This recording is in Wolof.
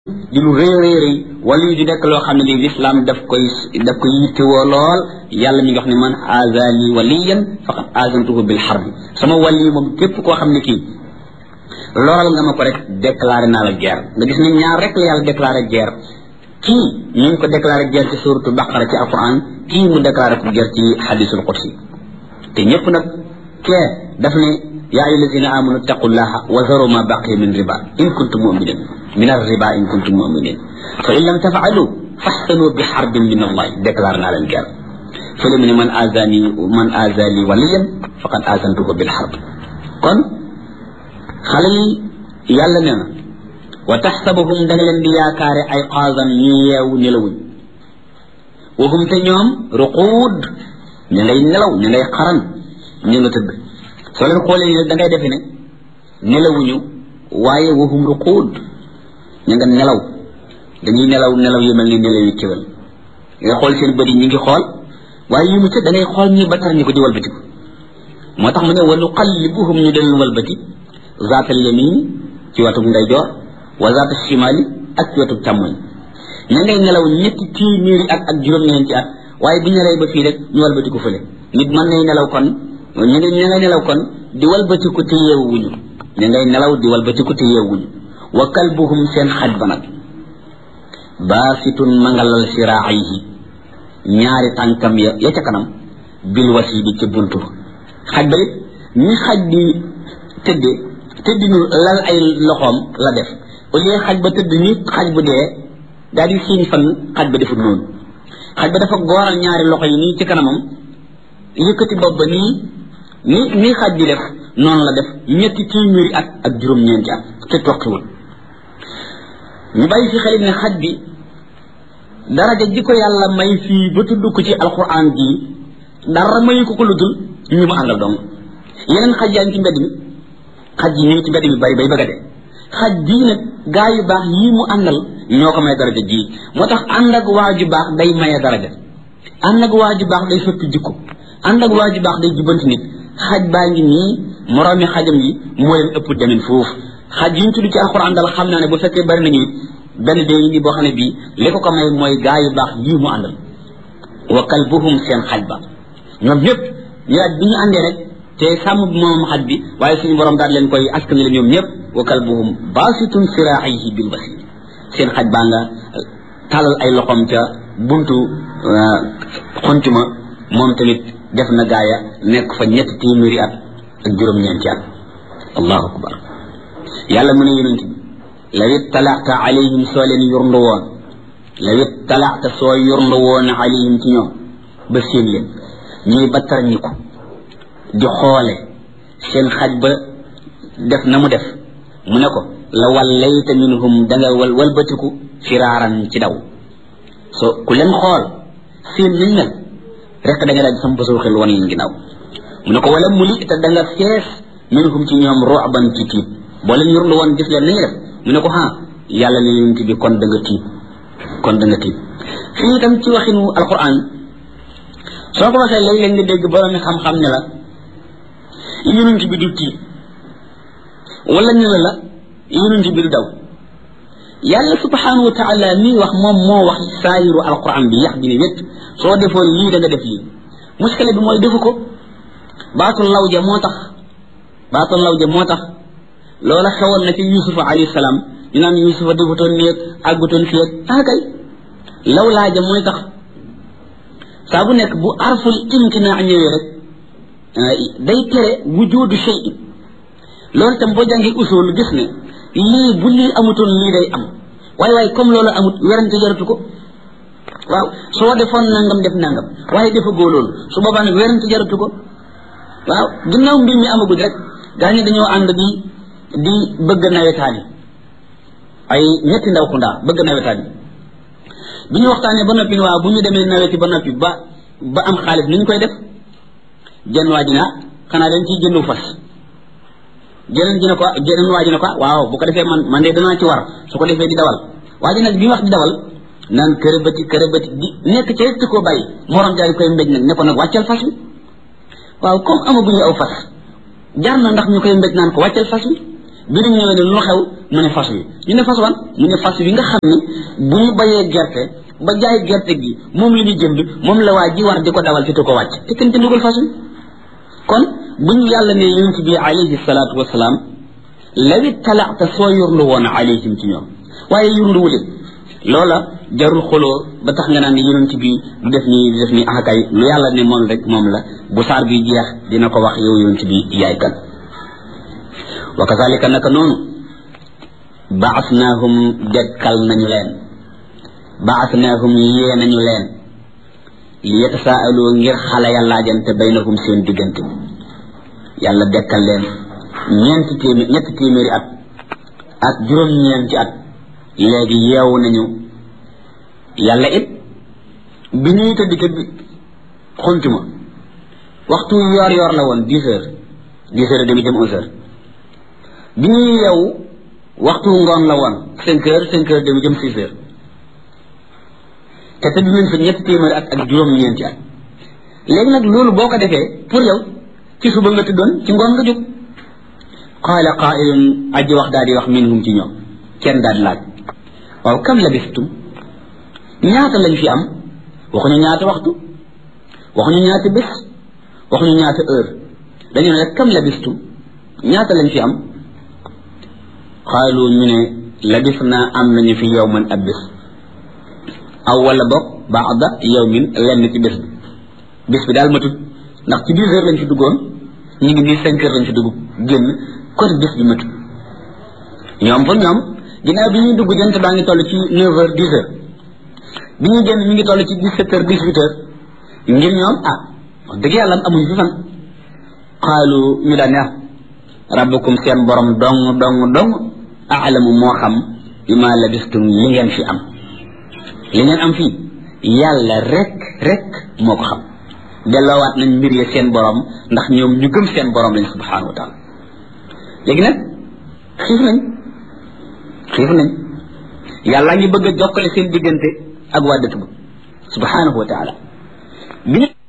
di lu rëy rëy rëy wala yu di nekk loo xam ne li lislaam daf koy daf koy yittewoo lool yàlla mi ngi wax ne man azali waliyan faqad azantuhu bil harbi sama wali moom képp koo xam ne kii loral nga ma ko rek déclaré naa la guerre nga gis ne ñaar rek la yàlla déclaré guerre kii ñu ngi ko déclaré guerre ci suratu baqara ci alquran kii mu déclaré ko guerre ci hadisul qudsi te ñëpp nag kee daf ne yaa ayyuha allazina amanu taqullaha wa zaru ma baqiya min riba in kuntum muminin min arriba in kuntum muminin fa in lam tafalu faxsanu bi xarbin min allah déclaré naa leen guerre fële mu ne man azani man azali waliyan faqad azantuhu bil xarb kon xale yi yàlla nee na wa taxsabuhum da nga leen di yaakaare ay xaasan ñu yeewu nelawuñ waxum te ñoom ruquud ñu ngay nelaw ñu ngay xaran ñu nga tëdd soo leen xoolee ne da ngay defe ne nelawuñu waaye waxum ruquud ñu nga nelaw dañuy nelaw nelaw yu mel ni nelaw yu kéwal nga xool seen bët yi ñu ngi xool waaye yu mu ca da ngay xool ñi ba tar ñu ko di walbatiku moo tax mu ne wa nuqallibuhum ñu del walbati zaatal yamin ci watug ndeyjoor wa zaata shimali ak ci watug càmmoñ ña ngay nelaw ñetti téeméeri at ak juróom-ñeenti at waaye bu ñu rey ba fii rek ñu walbatiku fële nit mën nay nelaw kon ñu ngi ña ngay nelaw kon di walbatiku te yeewuñu ña ngay nelaw di walbatiku te yeewuñu wa kalbuhum seen xaj ba nag baasitun mangalal siraayihi ñaari tànkam ya ya ca kanam bil wasi bi ci buntu xaj ba it ñi xaj di tëdde tëddinu lal ay loxoom la def au lieu xaj ba tëdd ni xaj bu dee daal di siiñ fan xaj ba defut noonu xaj ba dafa gooral ñaari loxo yi nii ci kanamam yëkkati bopp ba nii ni nii xaj di def noonu la def ñetti téeméeri at ak juróom-ñeenti at te toqiwul ñu bàyyi fi xel ne xaj bi daraja ji ko yàlla may fii ba tudd ko ci alquran jii dara mayu ko ko lu dul ñu mu àndal dong yeneen xaj yaa ngi ci mbedd mi xaj yi ñu ngi ci mbedd mi bari bay bëgg a dee xaj bii nag gaa yu baax yii mu àndal ñoo ko may daraja jii moo tax ànd ak waa ju baax day maye daraja ànd ak waa ju baax day soppi jikko ànd ak waa ju baax day jubbanti nit xaj baa ngi nii moroomi xajam yi moo leen ëpp demin foofu xaj yi ñu tudd ci alxuraan daal xam naa ne bu fekkee bari nañu benn dee indi boo xam ne bii li ko ko may mooy gaa yu baax yii mu àndal wa kalbuhum seen xaj ba ñoom ñëpp ñu daal bi ñu àndee rek te sàmm moom xaj bi waaye suñu borom daal leen koy askan la ñoom ñëpp wa kalbuhum baasitun siraayihi bil wasil seen xaj baa nga talal ay loxoom ca buntu xontuma moom tamit def na gaaya nekk fa ñetti téeméeri at ak juróom-ñeenti at allahu akbar yàlla mu ne yonent bi law ittalaata alayhim soo leen yurndu woon law ittalaata soo yurndu woon alayhim ci ñoom ba seen leen ñuy battar ñi ko di xoole seen xaj ba def na mu def mu ne ko la wallayta minhum danga wal walbatiku firaaran ci daw so ku leen xool seen nañ mel rek da nga daal di sam basoo xel wan leen ginnaaw mu ne ko wala muli te da nga fees minhum ci ñoom ru'ban ci tiit boo leen yurlu woon gis leen nañu def mu ne ko ha yàlla ne yonent bi kon da nga tiit kon da nga tiit fii itam ci waxinu alquran soo ko waxee léeg-léeg nga dégg borom xam-xam ne la yonent bi du tiit wala ñu ne la yonent bi du daw yàlla subhanahu wa taala mii wax moom moo wax saayiru alquran bi yax bi ne wét soo defoon lii da nga def lii muskile bi mooy defu ko baatul lawja moo tax baatul lawja moo tax loola xewoon na ci yusufa alayhi salaam ñu naan yusufa defutoon néeg àggutoon fii ak ah kay law laaja mooy tax saa bu nekk bu arful imtinaa ñëwee rek day tere wujudu shay loolu itam boo jàngee usul gis ne lii bu lii amutoon lii day am waaye waaye comme loolu amut werante jaratu ko waaw soo defoon nangam def nangam waaye defa goo loolu su boobaa nag werante jaratu ko waaw ginnaaw mbir mi amagul rek gaa ñi dañoo ànd di di bëgg nawetaan yi ay ñetti ndaw ku ndaa bëgg nawetaan yi bi ñu waxtaanee ba noppi waaw bu ñu demee naweti ba noppi ba ba am xaalis ni ñu koy def jenn waa ji na xanaa dañ ciy jëndu fas jeneen ji ne ko jeneen waa ji ne ko waaw bu ko defee man man de danaa ci war su ko defee di dawal waa ji nag bi wax di dawal naan kërëbati kërëbati di nekk ci rek koo bàyyi morom jaay koy mbéj nag ne ko nag wàccal fas wi waaw comme amaguñu aw fas jar na ndax ñu koy mbéj naan ko wàccal fas wi bi ñu ñëwee ne lu xew mu ne fas wi ñu ne fas wan mu ne fas wi nga xam ne bu ñu bayee gerte ba jaay gerte gi moom la ñu jënd moom la waa ji war di ko dawal fi te ko wàcc te kenn jëndugul fas wi kon bu ñu yàlla ne yonent bi alayhi salaatu wasalaam law ittalaata soo yurlu woon alayhim ci ñoom waaye yurluwule loola jarul xoloo ba tax nga naan ne yonent bi du def nii du def nii akay lu yàlla ne moom rek moom la bu saar bi jeex dina ko wax yow yonent bi yaay kan wa kazalika naka noonu baasnaahum dekkal nañu leen baasnaahum yee nañu leen li yatasaalu ngir xale ya laajante baynahum seen diggante yàlla dekkal leen ñeenti téeméer ñetti téeméeri at ak juróom-ñeenti at léegi yeewu nañu yàlla it bi ñuy tëdd ca xuntuma waxtu yoor yoor la woon dix heures dix heures et demi jëm onze heures bi ñuy yeewu waxtu ngoon la woon cinq heures cinq heures demi jëm six heures te tëdd nañ fa ñetti téeméeri at ak juróom-ñeenti at léegi nag loolu boo ko defee pour yow ci suba nga tëddoon ci ngoon nga jóg qaala qaa'ilun aji wax daal di wax minhum ci ñoom kenn daal di laaj waaw kam labistum ñaata lañ fi am waxuñu ñaata waxtu waxuñu ñaata bés waxuñu ñaata heure dañu ne rek kam labistum ñaata lañ fi am xaalu ñu ne labis naa am nañu fi yowman ab bés aw wala boog baada yowmin lenn ci bés bi bés bi daal matut ndax ci dix heures lañ fi duggoon ñu ngi nii cinq heures lañ fi dugg génn kon bés bi matut ñoom pour ñoom ginnaaw bi ñuy dugg jant baa ngi toll ci neuf heures dix heures bi ñuy génn mi ngi toll ci dix sept heures dix huit heures ngir ñoom ah wax dëgg yàlla amuñu fi fan xaalu ñu daan ne rabbukum seen borom dong dong dong aalamu moo xam bi ma labistum li ngeen fi am li ngeen am fii yàlla rek rek moo ko xam delloowaat nañ mbir ya seen borom ndax ñoom ñu gëm seen borom lañ subhanahu wa taala léegi nag xiif nañ xiif nañ yàlla ngi bëgg a jokkale seen diggante ak waa dëkk ba subhanahu wa taala bi